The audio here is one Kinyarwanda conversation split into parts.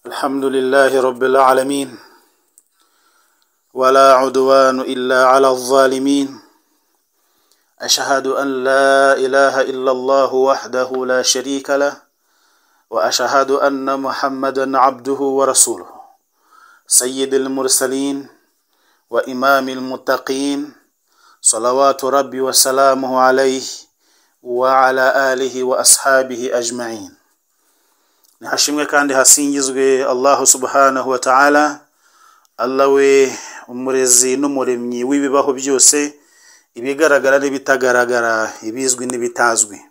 الحمد لله رب العالمين ولا عدوان الا على الظالمين اشهد ان لا اله الا الله وحده لا شريك له واشهد ان محمدا عبده ورسوله سيد المرسلين وامام المتقين صلوات ربي وسلامه عليه وعلى اله واصحابه اجمعين nihashimwe kandi hasingizwe allahu subhanahu wa ta'ala allah we umurezi n'umuremyi w'ibibaho byose ibigaragara n'ibitagaragara ibizwi n'ibitazwi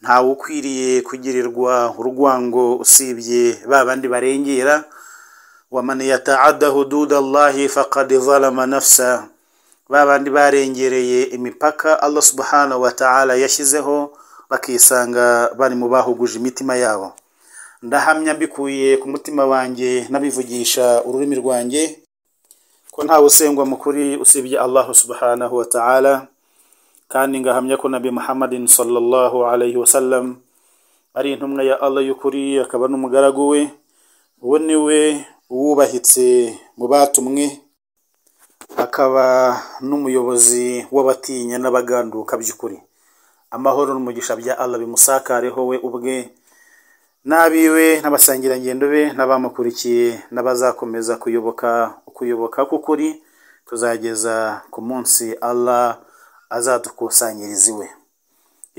ntawe ukwiriye kugirirwa urwango usibye ba bandi barengera waman yataada hududa allahi faqad zalama nafsa ba bandi barengereye imipaka allah subhanahu wa ta'ala yashyizeho bakisanga bari mu bahuguje imitima yabo ndahamya mbikuye ku mutima wanjye nabivugisha ururimi rwanjye ko ntawe usengwa mu kuri usibye allahu subhanahu wa ta'ala kandi ngahamya ko nabi muhammadin sallallahu alayhi wa sallam ari intumwa ya allah y'ukuri akaba n'umugaragu we uwo ni we uwubahitse mu batumwe akaba n'umuyobozi w'abatinya n'abaganduka by'ukuri amahoro n'umugisha bya allah bimusakareho we ubwe n'abiwe n'abasangirangendo be n'abamukurikiye n'abazakomeza kuyoboka kuyoboka k'ukuri kuzageza ku munsi allah azadukusanyiriza iwe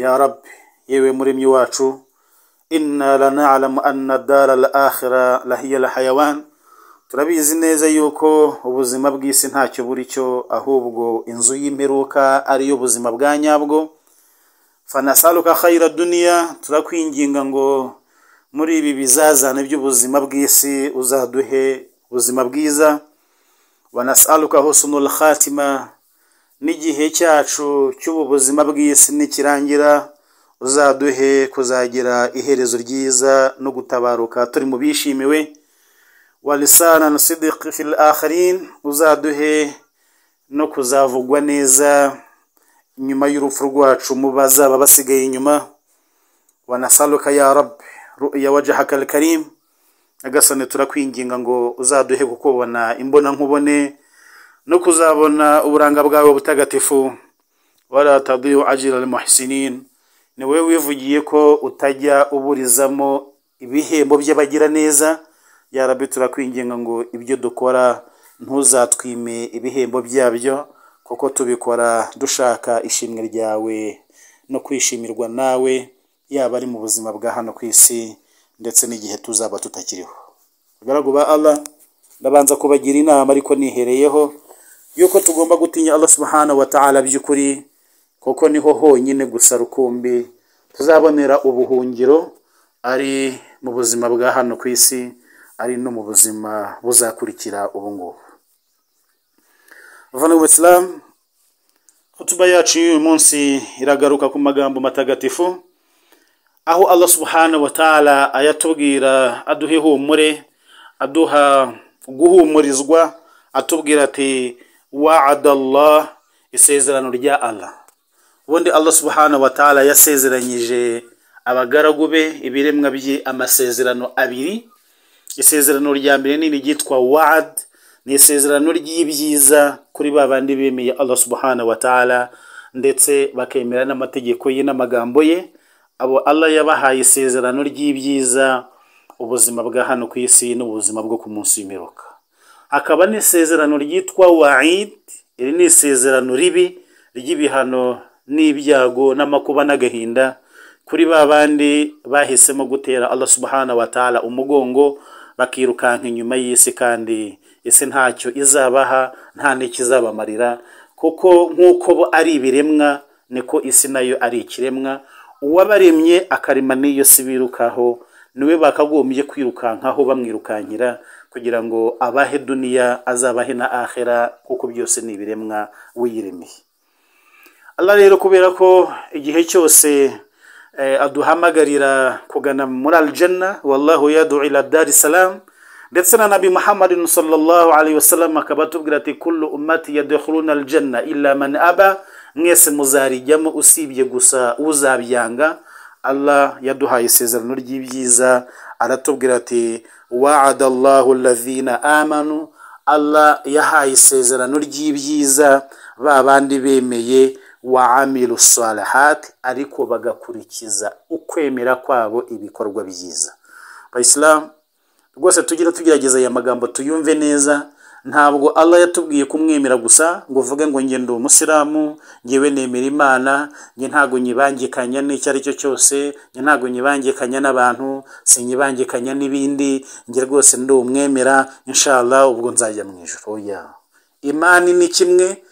ya rabbi yewe muremyi wacu inna lanalamu anna dara al akhira lahiya lahayawan turabizi neza yuko ubuzima bw'isi ntacyo buri cyo ahubwo inzu y'imperuka ariyo buzima bwa nyabwo fanasaluka khayira duniya turakwinginga ngo muri ibi bizazane by'ubuzima bw'isi uzaduhe ubuzima bwiza wanasaluka husnul khatima n'igihe cyacu cy'ubu buzima bw'isi nikirangira uzaduhe kuzagira iherezo ryiza no gutabaruka turi mu bishimiwe walisanan sidiq fil akhirin uzaduhe no kuzavugwa neza nyuma y'urupfu rwacu mu bazaba basigaye inyuma wanasaluka ya rabbi ru'ya wajhaka al-karim agasane turakwinginga ngo uzaduhe kukubona imbona nkubone no kuzabona uburanga bwawe butagatifu wala tadiyu ajira al-muhsinin ni wowe wivugiye ko utajya uburizamo ibihembo by'abagira neza ya rabbi turakwinginga ngo ibyo dukora ntuzatwime ibihembo byabyo kuko tubikora dushaka ishimwe ryawe no kwishimirwa nawe yaba ari mu buzima bwa hano ku isi ndetse n'igihe tuzaba tutakiriho abagaragu ba allah ndabanza kubagira inama ariko nihereyeho yuko tugomba gutinya allah subhanahu wa ta'ala by'ukuri kuko niho honyine gusa rukumbi tuzabonera ubuhungiro ari mu buzima bwa hano ku isi ari no mu buzima buzakurikira ubu ngubu vana wisilamu kutuba yacu y'uyu munsi iragaruka ku magambo matagatifu aho allah subhanahu wa ta'ala ayatubwira aduha ihumure aduha guhumurizwa atubwira ati wa'ada allah isezerano rya allah ubundi allah subhanahu wa ta'ala yasezeranyije abagaragu be ibiremwa bye amasezerano abiri isezerano rya mbere nini ryitwa wa'ad ni isezerano ry'ibyiza kuri ba bandi bemeye allah subhanahu wa ta'ala ndetse bakemera n'amategeko ye n'amagambo ye abo allah yabahaye isezerano ry'ibyiza ubuzima bwa hano ku isi n'ubuzima bwo ku munsi w'imiruka hakaba n'isezerano ryitwa waid iri ni isezerano ribi ry'ibihano n'ibyago n'amakuba n'agahinda kuri ba bandi bahisemo gutera allah subhanahu wa ta'ala umugongo bakirukanka inyuma y'isi kandi isi ntacyo izabaha nta n'ikizabamarira kuko nk'uko bo ari ibiremwa niko isi nayo ari ikiremwa uwabaremye akarema n'iyo si birukaho niwe bakagombye kwirukankaho bamwirukankira kugira ngo abahe duniya azabahe na ahera kuko byose ni ibiremwa wiyiremeye allah rero kubera ko igihe cyose aduhamagarira kugana muri aljana wallahu yadu ila dari salamu ndetse na nabi muhammadin sallallahu alayhi wasallam akaba atubwira ati kullu ummati yadkhuluna aljana illa man aba mwese muzarijyamo usibye gusa uzabyanga allah yaduhaye isezerano ry'ibyiza aratubwira ati wa'ada allahu allazina amanu allah yahaye isezerano ry'ibyiza ba bandi bemeye wa amiru salihati ariko bagakurikiza ukwemera kwabo ibikorwa byiza bayisilamu rwose tugira tugerageza aya magambo tuyumve neza ntabwo allah yatubwiye kumwemera gusa ngo uvuge ngo njye ndi umusilamu ngewe nemera imana njye ntabwo nyibangikanya n'icyo ari cyo cyose njye ntabwo nyibangikanya n'abantu sinyibangikanya n'ibindi njye rwose ndi umwemera inshallah ubwo nzajya mu ijoro oya imani ni kimwe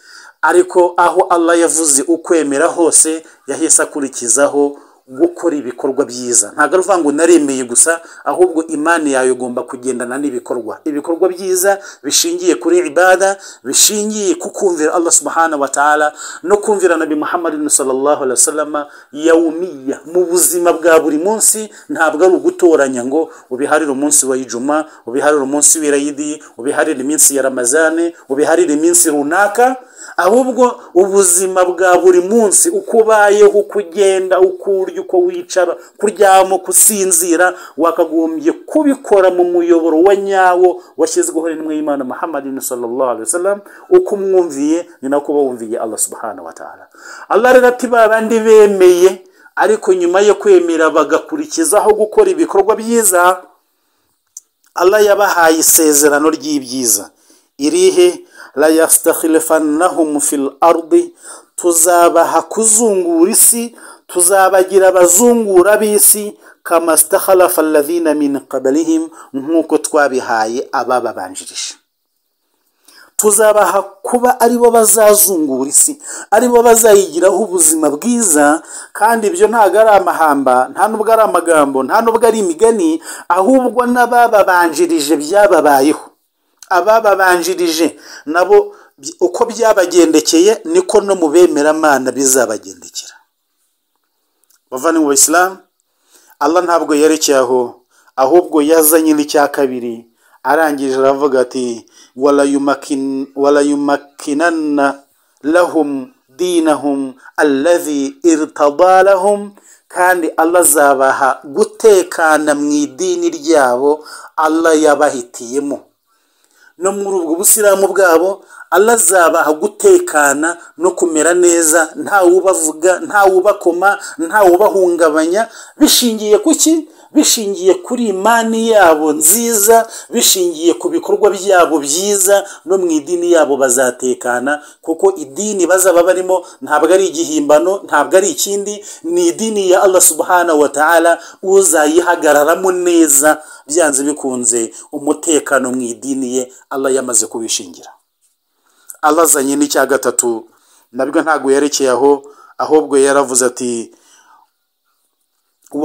ariko aho allah yavuze ukwemera hose yahise akurikizaho gukora ibikorwa byiza ntabwo ari uvuga ngo naremeye gusa ahubwo imani yawe igomba kugendana n'ibikorwa ibikorwa byiza bishingiye kuri ibada bishingiye ku kumvira allah subhana wa ta'ala no kumvira nabi muhammad sallallahu alaihi wasallam yawumiya mu buzima bwa buri munsi ntabwo ari ugutoranya ngo ubiharire umunsi wa ijuma ubiharire umunsi w'irayidi ubiharire iminsi ya ramazane ubiharire iminsi runaka ahubwo ubuzima bwa buri munsi uko ubayeho uko ugenda uko urya uko wicara kuryama uko usinzira wakagombye kubikora mu muyoboro wa nyawo washyizweho n'imwe y'imana muhammadin sallallahu alaihi wasallam uko umwumviye ni nako uba wumviye allah subhanahu wa ta'ala allah rero ati ba bandi bemeye ariko nyuma yo kwemera bagakurikizaho gukora ibikorwa byiza allah yabahaye isezerano ry'ibyiza irihe layastakhilifannahum fil ardi tuzabaha kuzungura isi tuzabagira abazungura b'isi kama stakhalafa alladhina min qablihim nk'uko twabihaye abababanjirije tuzabaha kuba aribo bazazungura isi aribo bazayigiraho ubuzima bwiza kandi ibyo ntabwo ari amahamba nta nubwo ari amagambo nta nubwo ari imigani ahubwo n'abababanjirije byababayeho abababanjirije nabo uko byabagendekeye niko no mu bemeramana bizabagendekera bavana mu isilamu allah ntabwo yerekeye aho ahubwo yazanye n'icya kabiri arangije aravuga ati warayumakinana lahum dinahum allazi irtada lahum kandi allah azabaha gutekana mu idini ryabo allah yabahitiyemo no muri ubwo busilamu bwabo allah azabaha gutekana no kumera neza ntawubavuga ntawubakoma ntawubahungabanya bishingiye ku ki bishingiye kuri imani yabo nziza bishingiye ku bikorwa byabo byiza no mu idini yabo bazatekana kuko idini bazaba barimo ntabwo ari igihimbano ntabwo ari ikindi ni idini ya allah subhana wa ta'ala uzayihagararamo neza byanze bikunze umutekano mu idini ye allah yamaze kubishingira allah azanye n'icya gatatu nabwo ntabwo yerekeye aho ahubwo yaravuze ati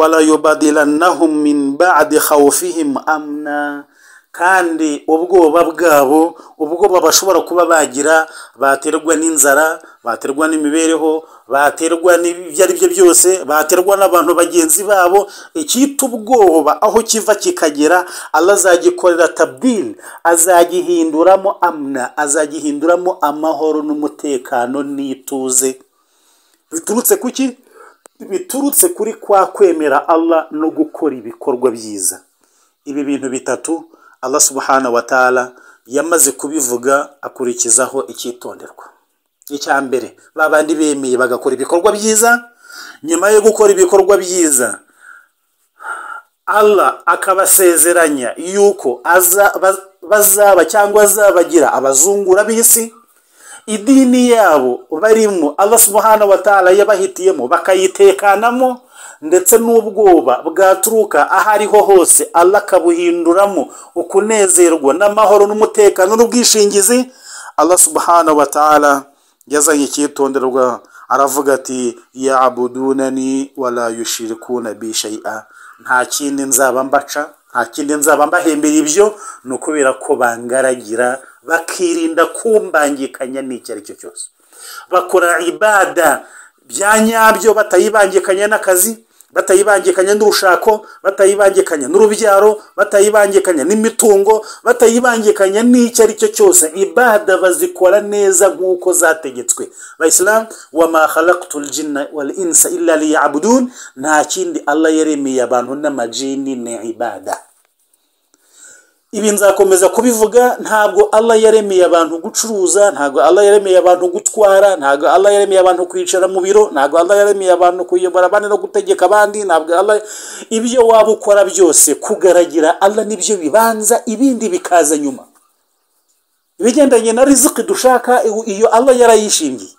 warayobadiranahum min ba'di khawfihim amna kandi ubwoba bwabo ubwoba bashobora kuba bagira baterwa n'inzara baterwa n'imibereho baterwa n'ibyo ari byo byose baterwa n'abantu bagenzi babo icyita ubwoba aho kiva kikagera allah azagikorera tabdil azagihinduramo amna azagihinduramo amahoro n'umutekano n'ituze biturutse ku ki biturutse kuri kwa kwemera allah no gukora ibikorwa byiza ibi bintu bitatu allah subhana wa ta'ala yamaze kubivuga akurikizaho icyitonderwa icya mbere ba bandi bemeye bagakora ibikorwa byiza nyuma yo gukora ibikorwa byiza allah akabasezeranya yuko bazaba cyangwa azabagira abazungura b'isi idini yabo barimo allah subhana wa ta'ala yabahitiyemo bakayitekanamo ndetse n'ubwoba bwaturuka aho ariho hose allah akabuhinduramo ukunezerwa n'amahoro n'umutekano n'ubwishingizi allah subhana wa ta'ala yazanye icyitonderwa aravuga ati yabudunani wala yushirikuna bi shay'a nta kindi nzaba mbaca nta kindi nzaba mbahembera ibyo ni ukubera ko bangaragira bakirinda kumbangikanya n'icyo ari cyo cyose bakora ibada bya nyabyo batayibangikanya n'akazi batayibangikanya n'urushako batayibangikanya n'urubyaro batayibangikanya n'imitungo batayibangikanya n'icyo ari cyo cyose ibada bazikora neza nk'uko zategetswe bayisilamu wa ma khalaqtul jinna wal insa illa liyabudun nta kindi allah yaremeye abantu n'amajini ni ibada ibi nzakomeza kubivuga ntabwo allah yaremeye abantu gucuruza ntabwo allah yaremeye abantu gutwara ntabwo allah yaremeye abantu kwicara mu biro ntabwo allah yaremeye abantu kuyobora abandi no gutegeka abandi ntabwo allah ibyo waba ukora byose kugaragira allah nibyo bibanza ibindi bikaza nyuma ibigendanye na riziki dushaka iyo allah yarayishingiye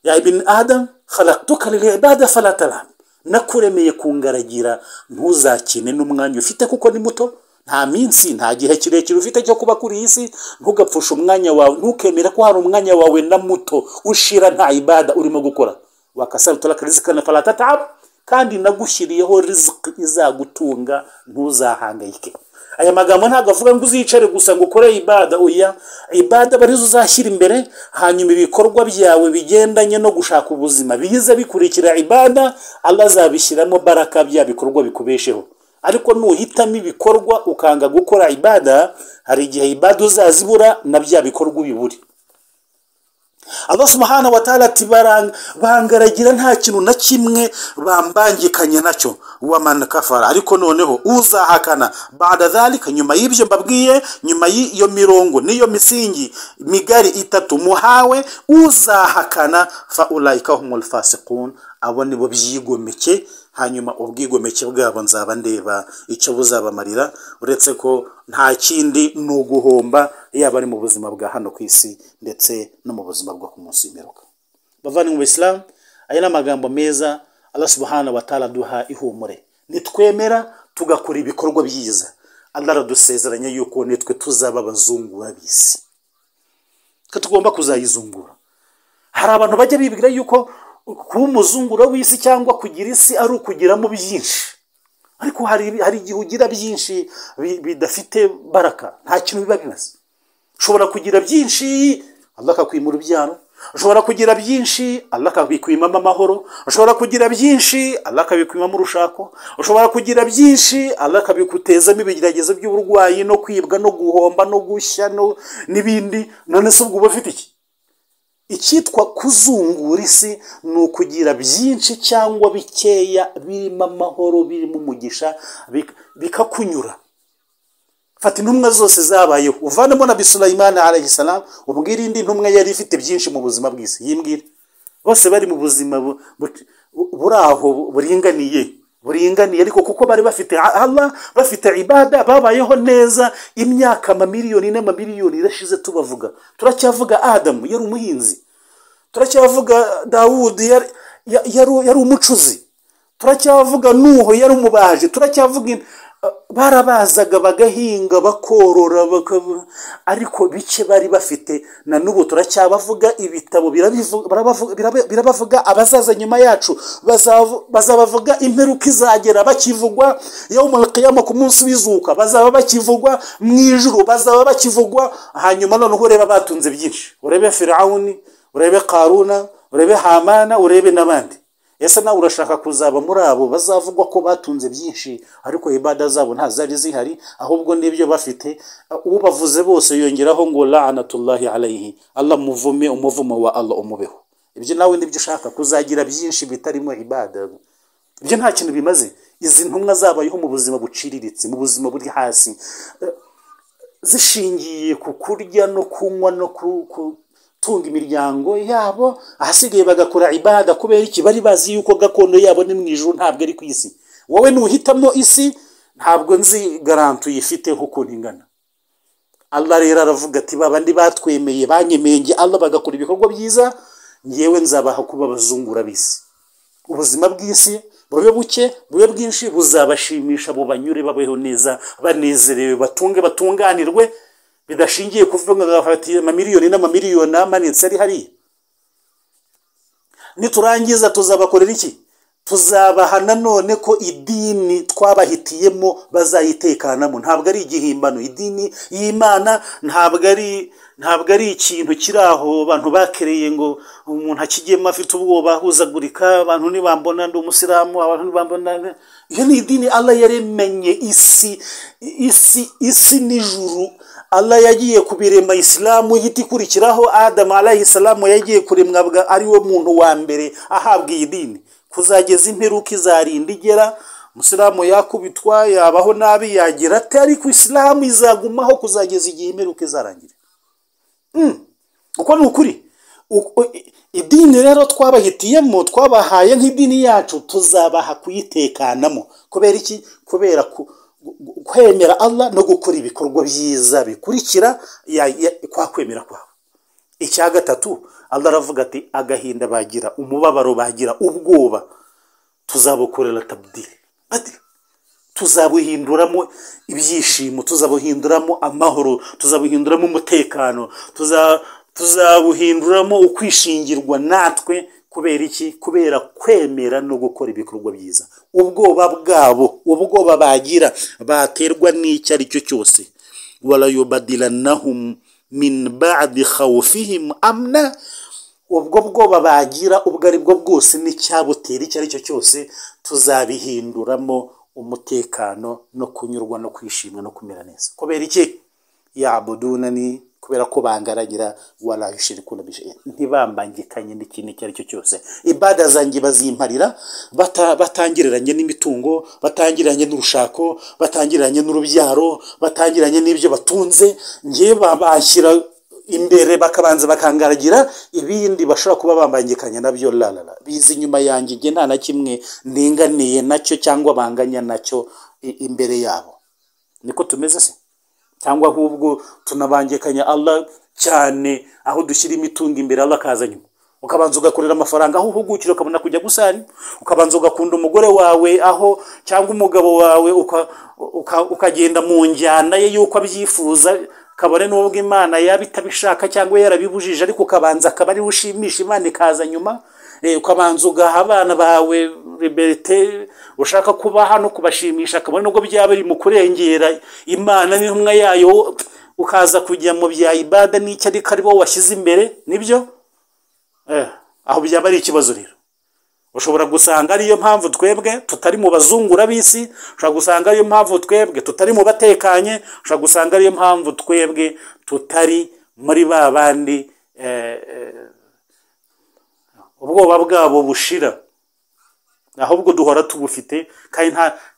ya ibn adam khalaqtuka lil ibada fala talam nakuremeye kungaragira ntuzakine n'umwanya ufite kuko ni muto nta minsi nta gihe kirekire ufite cyo kuba kuri iyi si ntugapfushe umwanya wawe ntukemere ko hari umwanya wawe na muto ushira nta ibada urimo gukora wakasarutura akarizika na faratatabu kandi nagushyiriyeho riziki izagutunga ntuzahangayike aya magambo ntabwo avuga ngo uzicare gusa ngo ukore ibada oya ibada arizo uzashyira imbere hanyuma ibikorwa byawe bigendanye no gushaka ubuzima biza bikurikira ibada allah azabishyiramo baraka bya bikorwa bikubesheho ariko nuhitamo ibikorwa ukanga gukora ibada hari igihe ibada uzazibura na bya bikorwa ubibure Allah subhanahu wa ta'ala ati bangaragira nta kintu na kimwe bambangikanye nacyo wa man kafara ariko noneho uzahakana bada dhalika nyuma y'ibyo mbabwiye nyuma y'iyo mirongo n'iyo misingi migari itatu muhawe uzahakana fa ulaika humul fasiqun abo nibo byigomeke hanyuma ubwigomeke bwabo nzaba ndeba icyo buzabamarira uretse ko nta kindi ni uguhomba yaba ari mu buzima bwa hano ku isi ndetse no mu buzima bwo ku munsi w'imperuka bavana mu bisilamu aya ni amagambo meza Allah subhanahu wa ta'ala duha ihumure nitwemera tugakora ibikorwa byiza Allah aradusezeranya yuko nitwe tuzaba abazungura b'isi ko tugomba kuzayizungura hari abantu bajya bibwira yuko kuba umuzunguro w'isi cyangwa kugira isi ari ukugiramo byinshi ariko hari igihe ugira byinshi bidafite baraka nta kintu biba bimeze ushobora kugira byinshi allah akakwima urubyaro ushobora kugira byinshi allah akabikwimamo amahoro ushobora kugira byinshi allah akabikwimamo urushako ushobora kugira byinshi allah akabigutezamo ibigeragezo by'uburwayi no kwibwa no guhomba no gushya n'ibindi none se ubwo uba ufite iki icyitwa kuzungura isi ni ukugira byinshi cyangwa bikeya birimo amahoro birimo umugisha bikakunyura fata intumwa zose zabayeho uvanemo na bisurayimani aragisaramu ubwira indi ntumwa yari ifite byinshi mu buzima bw'isi yimbwira bose bari mu buzima buri aho buringaniye buringaniye ariko kuko bari bafite Allah bafite ibada babayeho neza imyaka amamiliyoni n'amamiliyoni irashize tubavuga turacyavuga adamu yari umuhinzi turacyavuga dawudi yari umucuzi turacyavuga nuho yari umubaji turacyavuga barabazaga bagahinga bakorora ariko bike bari bafite na n'ubu turacyabavuga ibitabo birabavuga abazaza nyuma yacu bazabavuga imperuka izagera bakivugwa yewe umurikiyama ku munsi w'izuka bazaba bakivugwa mu ijuru bazaba bakivugwa hanyuma noneho ureba batunze byinshi urebe firawuni urebe karuna urebe hamana urebe n'abandi ese nawe urashaka kuzaba muri abo bazavugwa ko batunze byinshi ariko ibada zabo nta zari zihari ahubwo n'ibyo bafite ubavuze bose yongeraho ngo la'anatullahi alayhi allah muvume umuvumo wa allah umubeho ibyo nawe nibyo ushaka kuzagira byinshi bitarimo ibada ibyo nta kintu bimaze izi ntumwa zabayeho mu buzima buciriritse mu buzima buri hasi zishingiye ku kurya no kunywa no gutunga imiryango yabo ahasigaye bagakora ibada kubera iki bari bazi yuko gakondo yabo ni mu ijoro ntabwo ari ku isi wowe nuhitamo isi ntabwo nzi garanto uyifite nk'ukuntu ingana allah rero aravuga ati bandi batwemeye banyemeye nge allah bagakora ibikorwa byiza ngewe nzabaha kuba abazungura b'isi ubuzima bw'isi bube buke bube bwinshi buzabashimisha bubanyure babeho neza banezerewe batunge batunganirwe bidashingiye kuvuga ngo bafatiye amamiliyoni n'amamiliyoni amanitse ari hariya niturangiza tuzabakorera iki tuzabaha nanone ko idini twabahitiyemo bazayitekanamu ntabwo ari igihimbano idini y'imana ntabwo ari ntabwo ari ikintu kiri aho abantu bakereye ngo umuntu akigiyemo afite ubwoba ahuzagurika abantu ntibambona ndi umusilamu abantu ntibambona iyo ni idini ala yaremenye isi isi isi n'ijuru ala yagiye kubirema isilamu ihita ikurikiraho adamu alayisilamu yagiye kuremwa ari we muntu wa mbere ahabwa iyi dini kuzageza imperuka izarinda igera umusilamu yakubitwa yabaho nabi yagira ate ariko isilamu izagumaho kuzageza igihe imperuka izarangira uko ni ukuri idini rero twabahitiyemo twabahaye nk'idini yacu tuzabaha kuyitekanamo kubera iki kubera kwemera Allah no gukora ibikorwa byiza bikurikira kwa kwemera kwawe icya gatatu Allah aravuga ati agahinda bagira umubabaro bagira ubwoba tuzabukorera tabudire tuzabuhinduramo ibyishimo tuzabuhinduramo amahoro tuzabuhinduramo umutekano tuzabuhinduramo ukwishingirwa natwe kubera iki kubera kwemera no gukora ibikorwa byiza ubwoba bwabo ubwoba bagira baterwa n'icyo ari cyo cyose warayobadiranahumu min ba'di khawfihim amna ubwo bwoba bagira ubwo ari bwo bwose n'icyabutera icyo ari cyo cyose tuzabihinduramo umutekano no kunyurwa no kwishimwa no kumera neza kubera iki yabudunani kubera ko bangaragira wala yushirikuna ntibambangikanye n'ikintu icyo ari cyo cyose ibada zanjye bazimparira bata, batangiranye n'imitungo batangiranye n'urushako batangiranye n'urubyaro batangiranye n'ibyo batunze ngewe bashyira imbere bakabanza bakangaragira ibindi bashobora kuba bambangikanye nabyo lalala biza inyuma yanjye nge nta na kimwe ndinganiye nacyo cyangwa banganya nacyo imbere yabo niko tumeze se cyangwa ahubwo tunabangikanya Allah cyane aho dushyira imitungo imbere Allah akaza nyuma ukabanza ugakorera amafaranga aho uhugukira ukabona kujya gusari ukabanza ugakunda umugore wawe aho cyangwa umugabo wawe ukagenda mu njyana ye y'uko abyifuza kabone n'ubwo imana yaba itabishaka cyangwa yarabibujije ariko ukabanza akaba ariwe ushimisha imana ikaza nyuma ukabanza ugaha abana bawe liberite ushaka kubaha no kubashimisha kabone nubwo byaba biri mu kurengera imana n'intumwa yayo ukaza kujya mu bya ibada n'icyo ariko ari wowe washyize imbere nibyo aho byaba ari ikibazo rero ushobora gusanga ariyo mpamvu twebwe tutari mu bazungura b'isi ushobora gusanga ariyo mpamvu twebwe tutari mu batekanye ushobora gusanga ariyo mpamvu twebwe tutari muri ba bandi ubwoba bwabo bushira ahubwo duhora tubufite kandi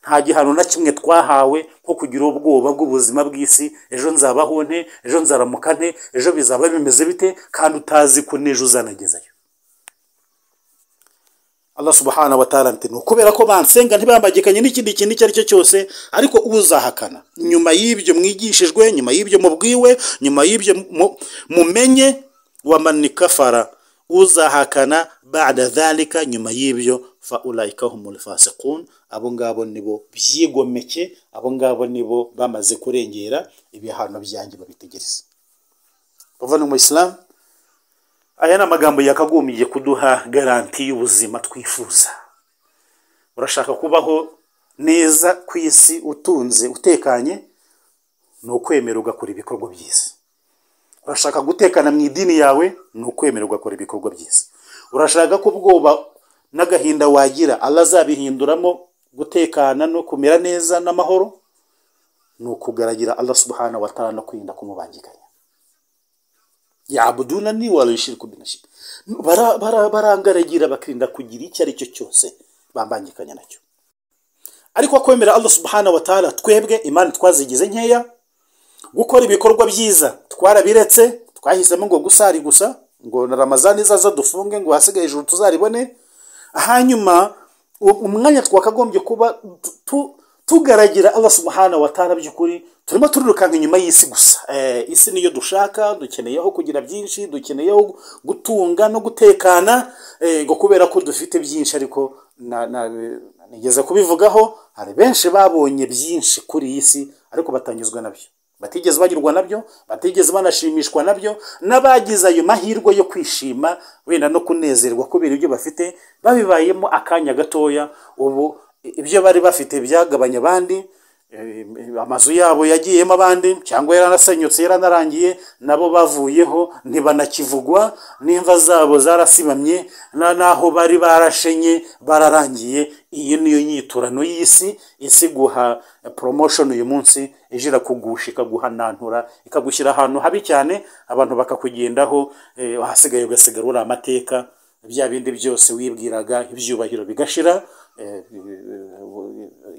nta gihano na kimwe twahawe nko kugira ubwoba bw'ubuzima bw'isi ejo nzabaho nte ejo nzaramuka nte ejo bizaba bimeze bite kandi utazi ko n'ejo uzanagezayo Allah subhanahu wa ta'ala ati kubera ko bansenga ntibambagikanye n'ikindi kintu icyo ari cyo cyose ariko uzahakana nyuma y'ibyo mwigishijwe nyuma y'ibyo mubwiwe nyuma y'ibyo mumenye wamanikafara uzahakana bada dhalika nyuma y'ibyo fa ulayika humul fasiqun abo ngabo nibo byigomeke abo ngabo nibo bamaze kurengera ibihano byanjye babitegereza bavana mu isilamu aya ni amagambo yakagombye kuduha garanti y'ubuzima twifuza urashaka kubaho neza ku isi utunze utekanye ni ukwemera ugakora ibikorwa byiza urashaka gutekana mu idini yawe ni ukwemera ugakora ibikorwa byiza urashaka ko ubwoba n'agahinda wagira Allah azabihinduramo gutekana no kumera neza n'amahoro ni ukugaragira Allah subhanahu wa ta'ala no kwirinda kumubangikanya yabuduna ni warishirku binashika barangaragira bakirinda kugira icyo ari cyo cyose bambangikanya nacyo ariko kwemera Allah subhanahu wa ta'ala twebwe imana twazigize nkeya gukora ibikorwa byiza twarabiretse twahisemo ngo gusari gusa ngo na ramazani izaza dufunge ngo hasigaye hejuru tuzaribone hanyuma umwanya twakagombye kuba tugaragira abasumuhana watara by'ukuri turimo turirukanka inyuma y'isi gusa isi niyo dushaka dukeneyeho kugira byinshi dukeneyeho gutunga no gutekana ngo kubera ko dufite byinshi ariko nigeze kubivugaho hari benshi babonye byinshi kuri iyi si ariko batanyuzwa nabyo batigeze bagirwa nabyo batigeze banashimishwa nabyo n'abagize ayo mahirwe yo kwishima wenda no kunezerwa kubera ibyo bafite babibayemo akanya gatoya ubu ibyo bari bafite byagabanya abandi eh, amazu yabo yagiyemo abandi cyangwa yaranasenyutse yaranarangiye nabo bavuyeho ntibanakivugwa n'imva zabo zarasibamye na naho bari barashenye bararangiye iyi niyo nyiturano y'isi isi iguha promotion uyu munsi ije irakugusha ikaguhanantura ikagushyira ahantu habi cyane abantu bakakugendaho eh, ahasigaye ugasigara uri amateka bya bindi byose wibwiraga ibyubahiro bigashira eh,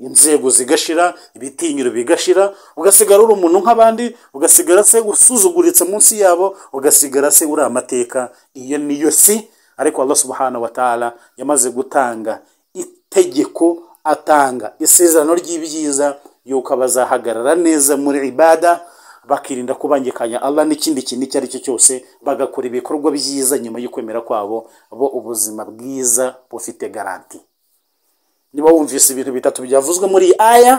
inzego zigashira ibitinyiro bigashira ugasigara uri umuntu nk'abandi ugasigara se usuzuguritse munsi yabo ugasigara se uri amateka iyo niyo si ariko Allah subhanahu wa ta'ala yamaze gutanga itegeko atanga isezerano ry'ibyiza yuko abazahagarara neza muri ibada bakirinda kubangikanya Allah n'ikindi kintu icyo ari cyo cyose bagakora ibikorwa byiza nyuma y'ukwemera kwabo bo ubuzima bwiza bufite garanti niba wumvise ibintu bitatu byavuzwe muri iyi aya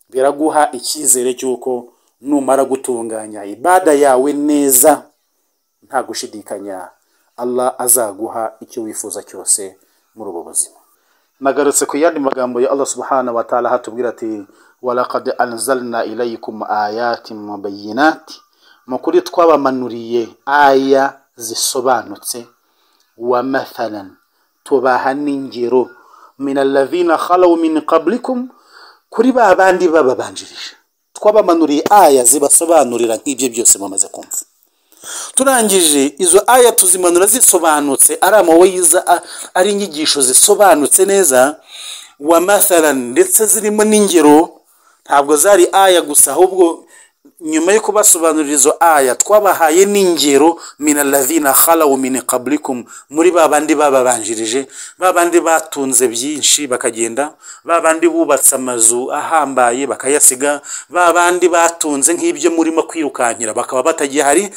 biraguha icyizere cy'uko numara gutunganya ibada yawe neza nta gushidikanya Allah azaguha icyo wifuza cyose muri ubu buzima nagarutse ku yandi magambo ya Allah subhanahu wa ta'ala hatubwira ati walaqad anzalna ilaykum ayatin mubayyinat mukuri twabamanuriye aya zisobanutse wa mathalan tubaha n'ingero min alladhina khalaw min qablikum kuri ba bandi bababanjirije twabamanuriye aya zibasobanurira nk'ibyo byose mumaze kumva turangije izo aya tuzimanura zisobanutse ari amaweyiza a- ari inyigisho zisobanutse neza wa mathalan ndetse zirimo n'ingero ntabwo zari aya gusa ahubwo nyuma yo kubasobanurira izo aya twabahaye n'ingero minalavina khalawu min qablikum muri ba bandi bababanjirije ba bandi batunze byinshi bakagenda ba bandi bubatse amazu ahambaye bakayasiga ba bandi batunze nk'ibyo murimo kwirukankira bakaba batagihari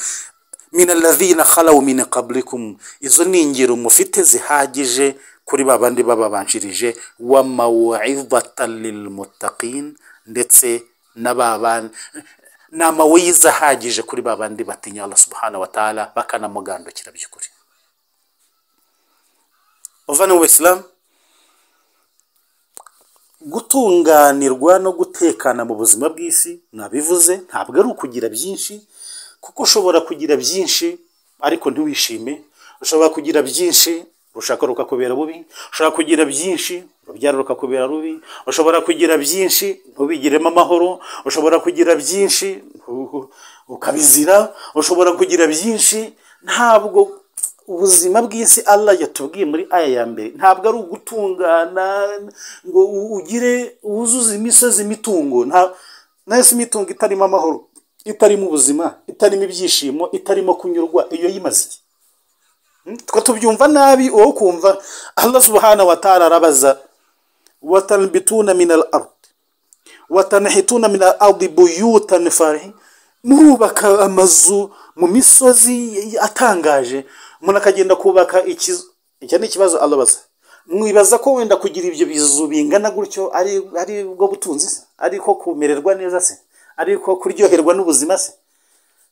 minalavina khalawu min qablikum izo ni ingero mufite zihagije kuri ba bandi bababanjirije wa mawidatan lilmuttaqin ndetse na ba bandi ni amaweyiza ahagije kuri ba bandi batinya Allah subhanahu wa ta'ala bakanamugandukira by'ukuri uvana mu isilamu gutunganirwa no gutekana mu buzima bw'isi nabivuze ntabwo ari ukugira byinshi kuko ushobora kugira byinshi ariko ntiwishime ushobora kugira byinshi urushaka rukakubera bubi ushobora kugira byinshi urubyaro rukakubera rubi ushobora kugira byinshi ntubigiremo amahoro ushobora kugira byinshi ntu- ukabizira ushobora kugira byinshi ntabwo ubuzima bw'isi Allah yatubwiye muri aya ya mbere ntabwo ari ugutungana ngo u- ugire wuzuze imisozi imitungo nta nahise imitungo itarimo amahoro itarimo ubuzima itarimo ibyishimo itarimo kunyurwa iyo yimaze iki twe tubyumva nabi wowe ukumva Allah subhanahu wa ta'ala arabaza watanbituna min al-ard watanhituna min al-ard buyutan farihin murubaka amazu mu misozi atangaje umuntu akagenda kubaka ikizu icyo ni ikibazo Allah abaza mwibaza ko wenda kugira ibyo bizu bingana gutyo ari ari bwo butunzi se ari ko kumererwa neza se ari ko kuryoherwa n'ubuzima se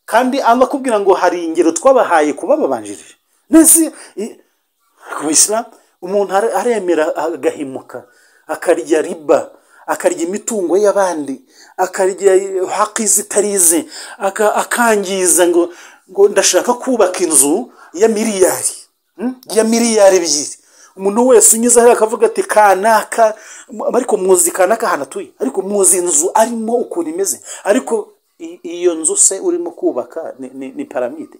kandi Allah akubwira ngo hari ingero twabahaye kuba babanjirije nese i- ku isilamu umuntu are- aremera agahimuka akarya riba akarya imitungo y'abandi akarya haki zitarize aka- akangiza ngo ngo ndashaka kubaka inzu ya miliyari hmm? ya miliyari ebyiri umuntu wese unyuze hariya akavuga ati kanaka mu- ariko muzi kanaka ahantu atuye ariko muzi inzu arimo ukuntu imeze ariko i- iyo nzu se urimo kubaka ni, ni, ni piramide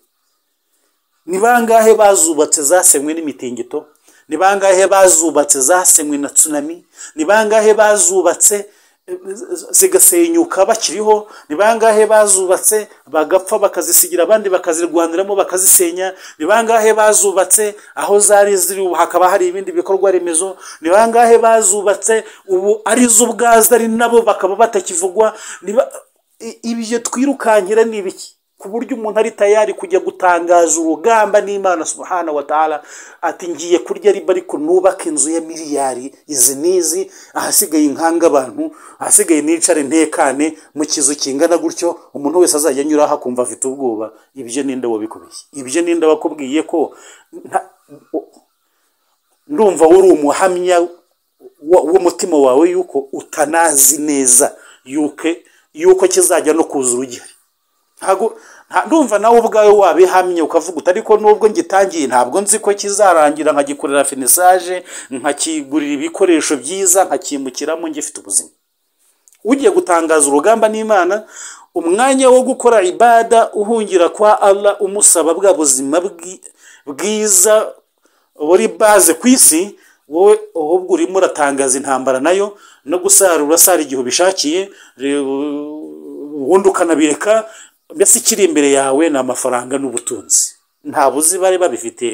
ni bangahe bazubatse zasenywe n'imitingito ni bangahe bazubatse zasenywe na tsunami ni bangahe bazubatse eh, z- zigasenyuka bakiriho ni bangahe bazubatse bagapfa bakazisigira abandi bakazirwaniramo bakazisenya ni bangahe bazubatse aho zari ziri ubu hakaba hari ibindi bikorwa remezo ni bangahe bazubatse ubu ari zo ubwazo ari nabo bakaba batakivugwa ni ba- i- ibyo twirukankira ni ibiki ku buryo umuntu ari tayari kujya gutangaza urugamba n'imana subhana wa ta'ala ati ngiye kurya riba ariko nubake inzu ya miliyari izi n'izi ahasigaye inkanga abantu ahasigaye nicare ntekane mu kizu kingana gutyo umuntu wese azajya anyuraho akumva afite ubwoba ibyo ninde wabikubeshye ibyo ninde wakubwiye ko nta- o- ndumva wari umuhamya wa- w'umutima wawe yuko utanazi neza yuko yuko kizajya no kuza urugero ntago nta- ndumva nawe ubwawe wabihamye ukavuga uti ariko nubwo ngitangiye ntabwo nzi ko kizarangira nkagikorera finisaje nkakigurira ibikoresho byiza nkakimukiramo ngifite ubuzima ugiye gutangaza urugamba n'imana umwanya wo gukora ibada uhungira kwa Allah umusaba bwa buzima bwi- bwiza buri baze ku isi wowe ahubwo urimo uratangaza intambara nayo no gusarura sara igihe ubishakiye re- ubundi ukanabireka mbese ikiri imbere yawe ni amafaranga n'ubutunzi nta buzi bari babifite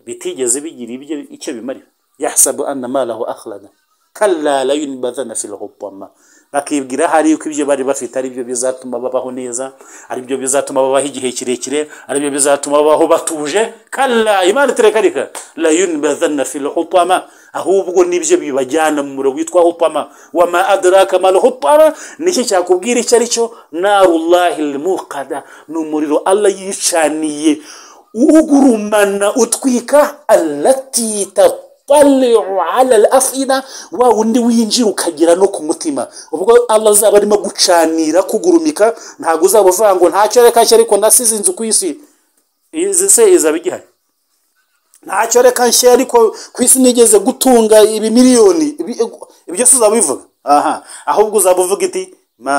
bitigeze bigira ibyo icyo bimarira yahasabu anna malahu akhlaga kalla la yunbadhana fil hutama bakibwira hari uko ibyo bari bafite ari byo bizatuma babaho neza ari byo bizatuma babaho igihe kirekire ari byo bizatuma babaho batuje kalla imana iterekarika la yunbadhana fil hutama ahubwo nibyo bibajyana mu muriro witwa hutama wama adraka mal hutama nicyo cyakubwira icyo ari cyo narullahi lmuqada ni umuriro allah yicaniye ugurumana utwika alati tataliu ala alafida wa wundi winjira ukagera no ku mutima ubwo allah azaba arimo gucanira kugurumika ntabwo uzaba uvuga ngo ntacyo reka nshya ariko nasize inzu ku isi izi se izaba igihari ntacyo reka nshya ariko ku isi nigeze gutunga ibimiliyoni Ibi- ibyo si uzaba ubivuga aha ahubwo uzaba uvuga iti ma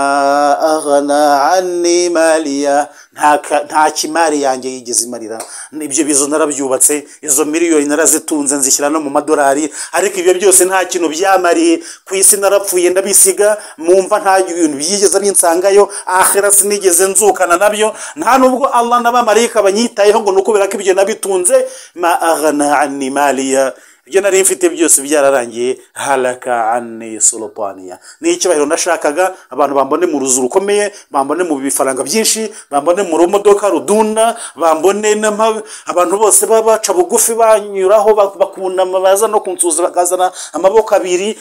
aghana anni maliya nta ka- nta kimari yanjye yigeze imarira ibyo bizo narabyubatse izo miliyoni narazitunze nzishyira no mu madolari ariko ibyo byose nta kintu byamariye ku isi narapfuye ndabisiga mumva nta bintu byigeze binsangayo ahera sinigeze nzukana nabyo nta nubwo allah n'abamarayika banyitayeho ngo ni ukubera ko ibyo nabitunze ma aghana anni maliya ibyo nari mfite byose byararangiye haraka ane solopaniya ni icyubahiro nashakaga abantu bambone mu ruzu rukomeye bambone mu bifaranga byinshi bambone mu rumodoka rudunda bambone n'ama- abantu bose baba baca bugufi banyuraho bak- bakunama baza no kunsuza bakazana amaboko abiri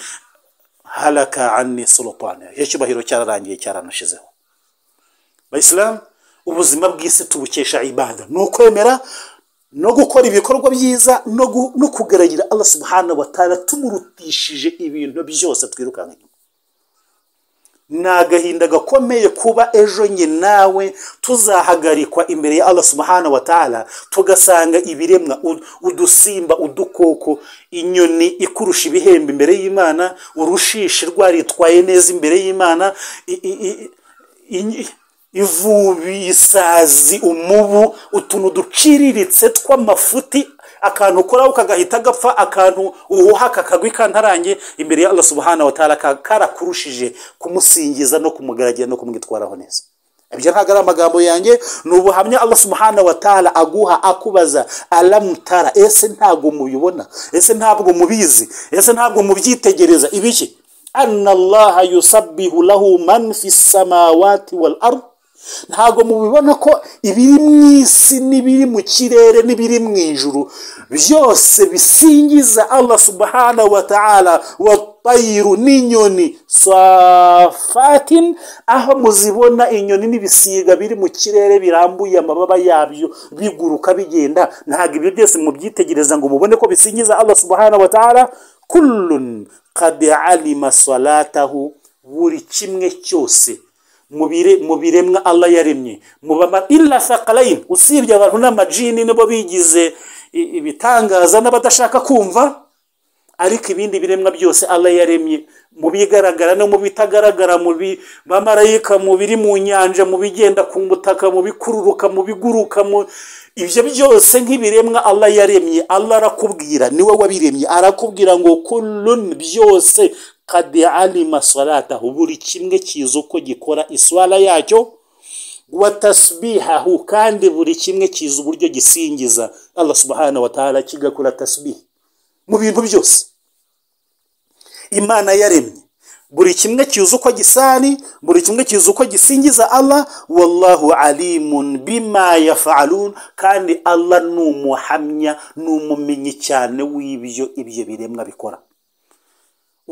haraka ane solopaniya icyo cyubahiro cyararangiye cyaranashizeho bayisilamu ubuzima bw'isi tubukesha ibada ni ukwemera no gukora ibikorwa byiza no gu- no kugaragirira Allah subhanahu wa ta'ala tumurutishije ibintu byose twirukanka inyuma ni agahinda gakomeye kuba ejo njye nawe tuzahagarikwa imbere ya Allah subhanahu wa ta'ala tugasanga ibiremwa u- udusimba udukoko inyoni ikurusha ibihembo imbere y'imana urushishi rwaritwaye neza imbere y'imana i- i- i- inyi- ivubi isazi umubu utuntu duciriritse tw'amafuti akantu ukoraho ukagahita gapfa akantu uhuha kakagwa ikantarange imbere ya Allah subhanahu wa ta'ala ka- karakurushije kumusingiza no kumugaragira no kumwitwaraho neza ibyo ntabwo ari amagambo yanjye ni ubuhamya Allah subhanahu wa ta'ala aguha akubaza alamutara ese ntabwo mubibona ese ntabwo mubizi ese ntabwo mubyitegereza ibiki anna allaha yusabbihu lahu man fi samawati wal ard ntabwo mubibona ko ibiri mu isi n'ibiri mu kirere n'ibiri mu ijuru byose bisingiza allah subhanahu wa ta'ala wa tayiru n'inyoni safatin aho muzibona inyoni n'ibisiga biri mu kirere birambuye amababa yabyo biguruka bigenda ntabwo ibyo byose mubyitegereza ngo mubone ko bisingiza allah subhanahu wa ta'ala kullun qad alima salatahu buri kimwe cyose mu bire- mu biremwa allah yaremye mu bama illa thaqalain usibye abantu n'amajini nibo bigize i- ibitangaza n'abadashaka kumva ariko ibindi biremwa byose allah yaremye mu bigaragara no mu bitagaragara mu bi- bamarayika mu biri mu nyanja mu bigenda ku butaka mu bikururuka mu biguruka mu ibyo byose nk'ibiremwa allah yaremye allah arakubwira niwe wabiremye arakubwira ngo kullun byose kad alima salatahu buri kimwe kizi uko gikora iswara yacyo wa tasbihahu kandi buri kimwe kizi uburyo gisingiza allah subhanahu wa ta'ala kigakora tasbihi mu bintu byose imana yaremye buri kimwe cyuzi uko gisari buri kimwe cyuzi uko gisingiza allah wallahu alimun bima yafalun kandi allah ni umuhamya ni umumenyi cyane w'ibyo ibyo biremwa bikora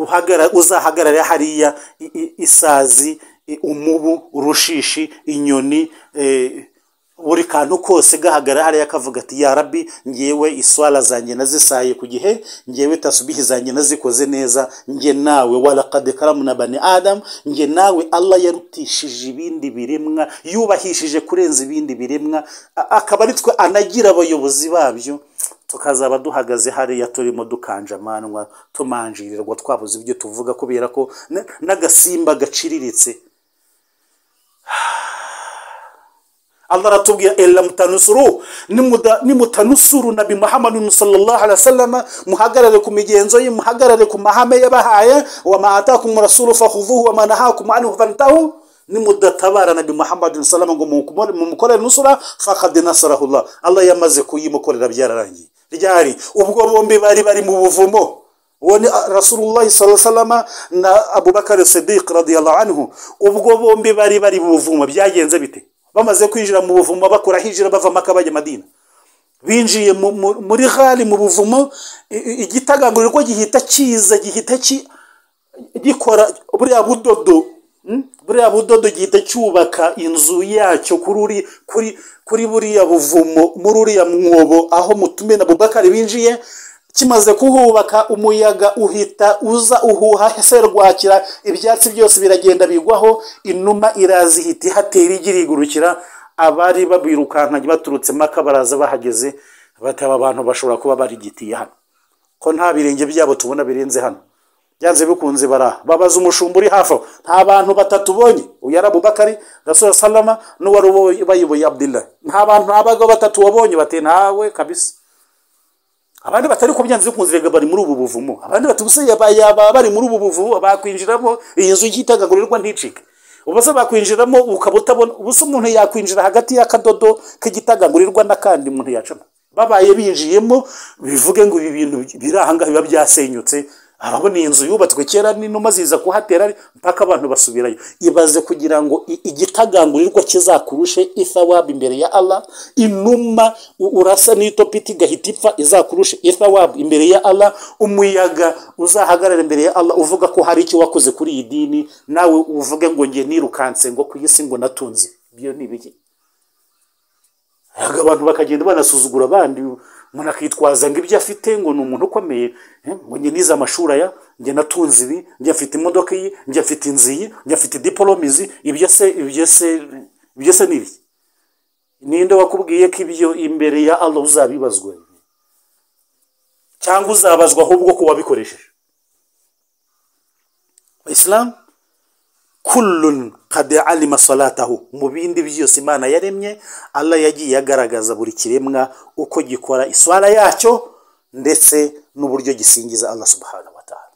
Uhagara- uzahagarara hariya i- i- isazi i- umubu urushishi inyoni eh, buri kantu kose gahagara hariya akavuga ati ya rabi ngewe iswara zanjye nazisaye ku gihe ngewe tasubihi zanjye nazikoze neza nge nawe walakade karamu na bani adamu nge nawe allah yarutishije ibindi biremwa yubahishije kurenza ibindi biremwa a- akaba ari twe anagira abayobozi babyo tukazaba duhagaze hariya turimo dukanjamanwa tumanjirirwa twabuze ibyo tuvuga kubera ko n- n'agasimba gaciriritse allah aratubwira ela mutanusuru nimuda- nimutanusuru nabi muhammadu sallallahu alaihi wasallam muhagarare ku migenzo ye muhagarare ku mahame yabahaye wa ma atakum rasulu fakhudhuhu wa ma nahakum anhu fantahu nimudatabara nabi muhammadu sallallahu alaihi wasallam ngo mumukore- mumukorere nusura faqad nasarahullah allah yamaze kuyimukorera byararangiye ryari ubwo bombi bari bari mu buvumo uwo ni rasulullah salama na abubakar sidiq radiyallahu anhu ubwo bombi bari bari mu buvumo byagenze bite bamaze kwinjira mu buvumo bakora hijira bava maka bajya madina binjiye mu- mu- muri ghali mu buvumo i- i- igitagangurirwa gihita kiza gihita ki- gikora buriya budodo mm, buriya budodo gihita cyubaka inzu yacyo kuri uri- kuri kuri buriya buvumo muri uriya mwobo aho mutume na bubakari binjiye kimaze kuhubaka umuyaga uhita uza uhuha se rwakira ibyatsi byose biragenda bigwaho inuma iraza ihita ihatera igi rigurukira abari babirukankanye baturutse maka baraza bahageze bati aba bantu bashobora kuba barigitiye hano ko nta birenge byabo tubona birenze hano byanze bikunze bara babaza umushumba uri hafi aho nta bantu batatu bonye uyu ari abubakari rasura salama n'uwari ubayoboye abdillah nta bantu nta bagabo batatu wabonye bati ntawe kabisa abandi batari ko byanze bikunze rega bari muri ubu buvumo abandi bati ubuse yaba yaba bari muri ubu buvumo bakwinjiramo iyi nzu y'itagagurirwa nticike ubuse bakwinjiramo ukaba utabona ubuse umuntu yakwinjira hagati y'akadodo k'igitagangurirwa n'akandi umuntu yacamo babaye binjiyemo bivuge ngo ibi bintu biri aha ngaha biba byasenyutse arabona iyi nzu yubatswe kera n'inuma ziza kuhatera ari- mpaka abantu basubirayo ibaze kugira ngo i- igitagangurirwa kizakurushe ithawabu imbere ya allah inuma u- urasa n'itopiti igahita ipfa izakurushe ithawabu imbere ya allah umuyaga uzahagarara imbere ya allah uvuga ko hari icyo wakoze kuri iyi dini nawe uvuge ngo ngiye nirukanse ngo ku isi ngo natunze ibyo ni ibiki Aga abantu bakagenda banasuzugura abandi umuntu akitwaza ngo ibyo afite ngo ni umuntu ukomeye eh, ngo njye nize amashuri aya njye natunze ibi njye afite imodoka iyi njye afite inzu iyi njye afite diporome izi ibyo se ibyo se ibyo se ni ibiki ninde wakubwiye ko ibyo imbere ya allah uzabibazwa cyangwa uzabazwa ahubwo ko wabikoresheje isilamu kullun qad alima salatahu mu bindi byose imana yaremye allah yagiye agaragaza buri kiremwa uko gikora iswara yacyo ndetse n'uburyo gisingiza allah subhanahu wa ta'ala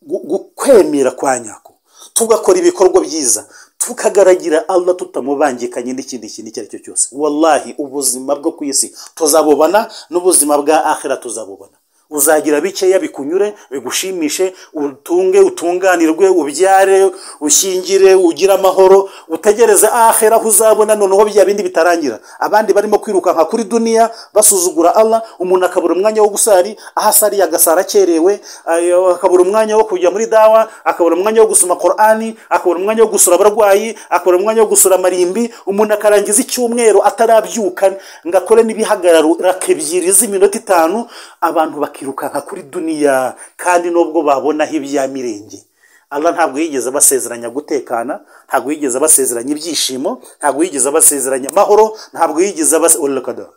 Gu- gu- kwemera kwa nyako tugakora ibikorwa byiza tukagaragira allah tutamubangikanye n'ikindi kintu icyo ari cyo cyose wallahi ubuzima bwo ku isi tuzabubona n'ubuzima bwa akhira tuzabubona uzagira bikeya bikunyure bigushimishe utunge utunganirwe ubyare ushyingire ugire amahoro utegereze ahera aho uzabona noneho bya bindi bitarangira abandi barimo kwirukanka kuri duniya basuzugura allah umuntu akabura umwanya wo gusari aho asariye agasara akerewe ayo- akabura umwanya wo kujya muri dawa akabura umwanya wo gusoma korani akabura umwanya wo gusura abarwayi akabura umwanya wo gusura amarimbi umuntu akarangiza icyumweru atarabyuka ngo akore n'ibihagararo raka ebyiri z'iminota itanu abantu bakirukanka kuri duniya kandi nubwo babonaho ibya mirenge Allah ntabwo yigeze abasezeranya gutekana ntabwo yigeze abasezeranya ibyishimo ntabwo yigeze abasezeranya amahoro ntabwo yigeze abasezeranya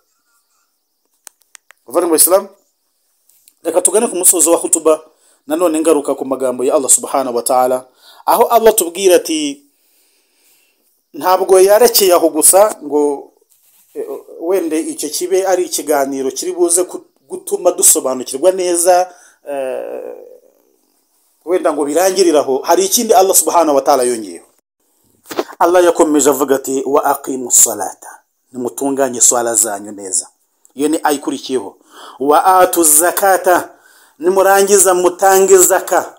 mu isilamu reka tugane ku musozo wa hutuba nanone ngaruka ku magambo ya allah subhanahu wa ta'ala aho allah tubwira ati ntabwo yarekeye aho gusa ngo eh, wenda icyo kibe ari ikiganiro kiri buze ku- gutuma dusobanukirwa neza eh, wenda ngo birangirire aho hari ikindi allah subhanahu wa ta'ala yongeyeho allah yakomeje avuga ati wa aqimu salata nimutunganye swala zanyu neza iyo ni ayikurikiyeho wa atu zakata nimurangiza mutange zaka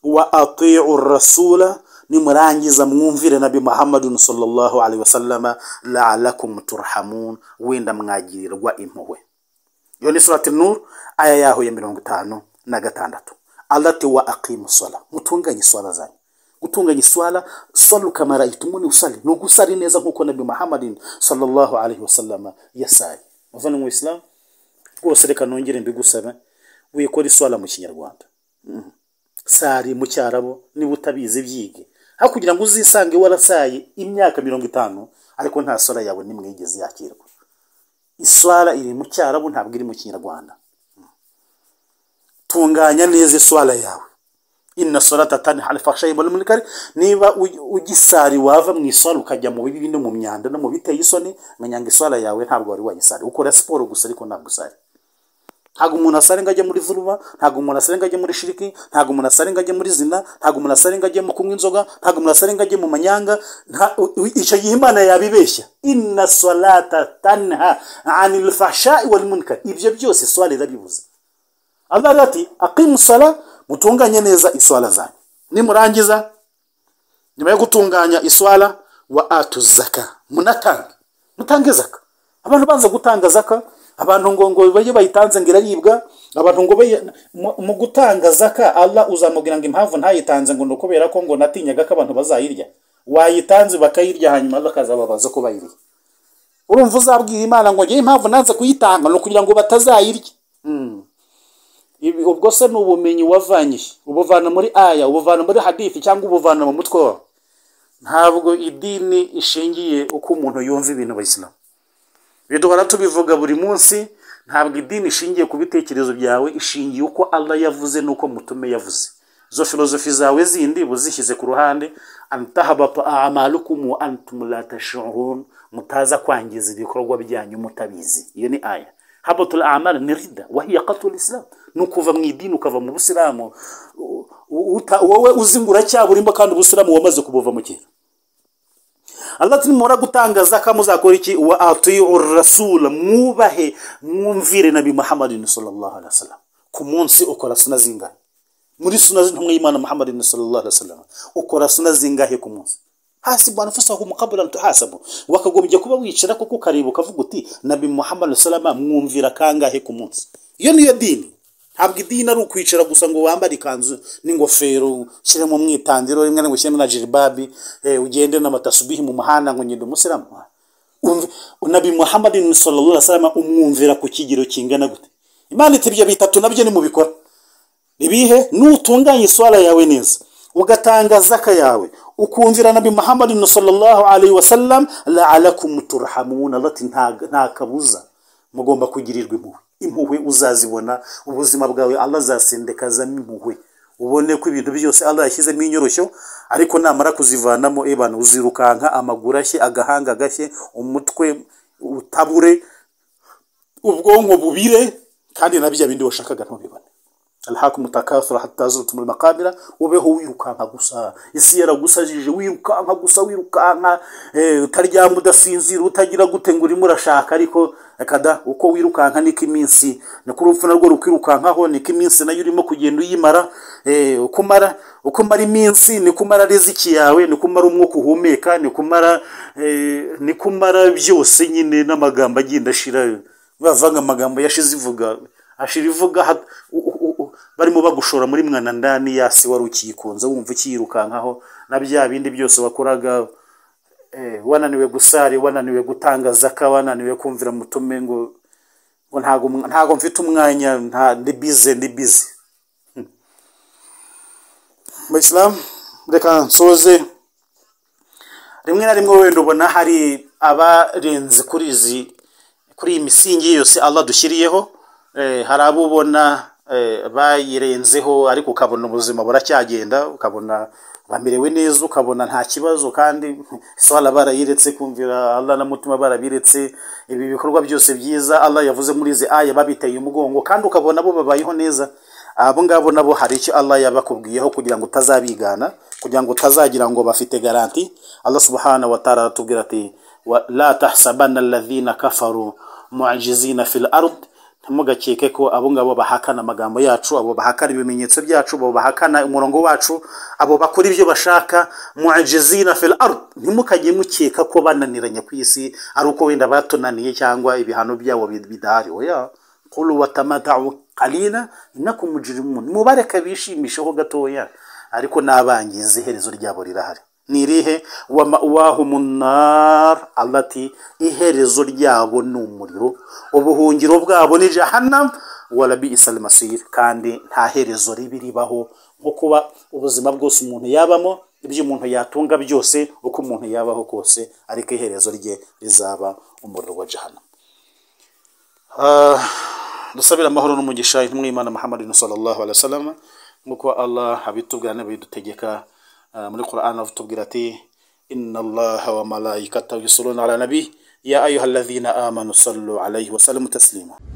wa ati'u rasula nimurangiza mwumvire nabi muhammadun sallallahu alaihi wasallama laalakum turhamun wenda mwagirirwa impuhwe iyo ni surati nur aya yaho ya mirongo itanu na gatandatu alati wa aqimu sola mutunganye swala zanyu gutunganya iswala salu kamara itumuni usali ni ugusari neza nk'uko nabi muhammadin sallallahu alaihi wasallama yasaye muvana mu isilamu rwose reka nongere mbigusabe wikora iswala mu kinyarwanda Mhm. sari mu cyarabo niba utabizi byige aho kugira ngo uzisange warasaye imyaka mirongo itanu ariko nta swala yawe n'imwe yigeze yakirwa iswara iri mu cyarabu ntabwo iri mu kinyarwanda tunganya neza iswara yawe inna salata tanha al fahshayi wal munkari niba ugi- ugisari wava mu iswara ukajya mu bibi no mu myanda no mu biteye isoni menya ngo iswara yawe ntabwo wari wayisari ukora siporo gusa ariko ntabwo usari ntabwo umuntu asare ngo ajye muri vuruba ntabwo umuntu asare ngo ajye muri shiriki ntabwo umuntu asare ngo ajye muri zina ntabwo umuntu asare ngo ajye mu kunywa inzoga ntabwo umuntu asare ngo ajye mu manyanga nta- u- u- icyo gihe imana yabibeshya inna salata tanha anil fahsha'i wal munkari ibyo byose swala irabibuze Allah rero ati aqimu sala mutunganye neza iswala zanyu nimurangiza nyuma yo gutunganya iswala wa atu zaka munatange mutange zaka abantu banza gutanga zaka abantu ngo ngo bajye bayitanze ngo iraribwa abantu ngo bayi- mu- mu gutanga zaka Allah uzamubwira ngo impamvu ntayitanze ngo ni ukubera ko ngo natinyaga ko abantu bazayirya wayitanze bakayirya hanyuma Allah akazababaza ko bayirya urumva uzabwira imana ngo njyewe impamvu nanze kuyitanga ni ukugira ngo batazayirya Ibi- ubwo se ni ubumenyi wavanye he? ubuvana muri aya ubuvana muri hadithi cyangwa ubuvana mu mutwe wawe ntabwo idini ishingiye uko umuntu yumva ibintu bayisilamu ibyo duhora tubivuga buri munsi ntabwo idini ishingiye ku bitekerezo byawe ishingiye uko allah yavuze n'uko mutume yavuze izo filozofi zawe zindi uzishyize ku ruhande antahabata amalukumu antumulatashuhun mutaza kwangiza ibikorwa byanyu mutabizi iyo ni aya habatul amal ni rida wahiya qatul islam ni ukuva mu idini ukava mu busilamu U- u- uta- wowe uzingura cyaburimbo kandi ubusilamu wamaze kubuva mu kera Allah ati nimura gutanga zaka muzakora iki wa atiu rasul mwubahe mwumvire nabi Muhammadin sallallahu alaihi wasallam ku munsi ukora suna zingahe muri suna z'intumwa y'Imana Muhammadin sallallahu alaihi wasallam ukora suna zingahe ku munsi hasibu anfusakum qabla an tuhasabu wakagombye kuba wicara kuko ukareba ukavuga uti nabi Muhammad sallallahu mwumvira kangahe ku munsi iyo niyo dini ntabwo idini ari ukwicara gusa ngo wambare ikanzu n'ingofero ushyiremo umwitandiro rimwe na rimwe ushyiremo na jiribabi eh, ugende n'amatasubihi mu muhanda ngo ngende umusilamu Umv- nabi muhammadin sallallahu alaihi wasallam umwumvira ku kigero kingana gute imana iti ibyo bitatu nabyo nimubikora ibihe nutunganya iswara yawe neza ugatanga zaka yawe ukumvira nabi muhammadin sallallahu alaihi wasallam laalakum turhamun alati nta nta kabuza mugomba kugirirwa impuhwe impuhwe uzazibona ubuzima bwawe allah azasendekazamo impuhwe ubone ko ibintu byose allah yashyizemo inyoroshyo ariko namara kuzivanamo ebana uzirukanka amaguru ashye agahanga gashye umutwe utabure ubwonko bubire kandi na bya bindi washakaga ntubibone alhakum takathura hatta zurtum almaqabira ubeho wirukanka gusa isi yaragusajije wirukanka gusa wirukanka eh, utaryama udasinzira utagira gute ngo urimo urashaka ariko akada uko wirukanka niko iminsi niko urupfu narwo rukirukankaho niko iminsi nayo urimo kugenda uyimara eh, uko umara uko umara iminsi niko umara riziki yawe niko umara umwuka uhumeka niko umara eh, niko umara byose nyine n'amagambo agenda ashira bavanga amagambo yashize ivuga ashira ivuga hat- u- u- u- barimo bagushora muri mwanandani yasi wari ukiyikunze wumva ukiyirukankaho na bya bindi byose wakoraga eh, wananiwe gusari wananiwe gutanga zaka wananiwe kumvira mutume ngo ngo ntago ntago mfite umwanya nta ndi bize ndi bize mu islam reka nsoze rimwe na rimwe wenda ubona hari abarenze kuri izi kuri iyi misingi yose Allah dushyiriyeho eh, hari abo ubona eh, bayirenzeho ariko ukabona ubuzima buracyagenda ukabona bamerewe neza ukabona nta kibazo kandi swala barayiretse kumvira Allah na mutima barabiretse ibi bikorwa byose byiza Allah yavuze muri izi aya babiteye umugongo kandi ukabona bo babayeho neza abo ngabo nabo hari icyo Allah yabakubwiyeho kugira ngo utazabigana kugira ngo utazagira ngo bafite garanti Allah subhanahu wa ta'ala aratubwira ati wa- la tahsabanna alladhina kafaru mu'jizina fil ard ntimugakeke ko abo ngabo bahakana amagambo yacu abo bahakana ibimenyetso byacu abo bahakana umurongo wacu abo bakora ibyo bashaka muajizina fil ard ntimukajye mukeka ko bananiranye ku isi ari uko wenda batunaniye cyangwa ibihano byabo bid- bidahari oya qul watamatau qalila innakum mujrimun mubareke bishimisheho gatoya ariko n'abangizi iherezo ryabo rirahari ni irihe wa ma'wahumu nnar allati iherezo ryabo ni umuriro ubuhungiro bwabo ni jahannam wala bi'sa almasir kandi nta herezo ribi ribaho nko kuba ubuzima bwose umuntu yabamo ibyo umuntu yatunga byose uko umuntu yabaho kose ariko iherezo rye rizaba umuriro wa jahannam dusabire amahoro n'umugisha intumwa y'imana muhammadin sallallahu alaihi wasallam nk'uko allah abitubwira n'abidutegeka ah, muri quran avutubwira ati inna allaha wa malaikatahu yusalluna ala nabi ya ayuha alladhina amanu sallu alaihi wasallimu taslima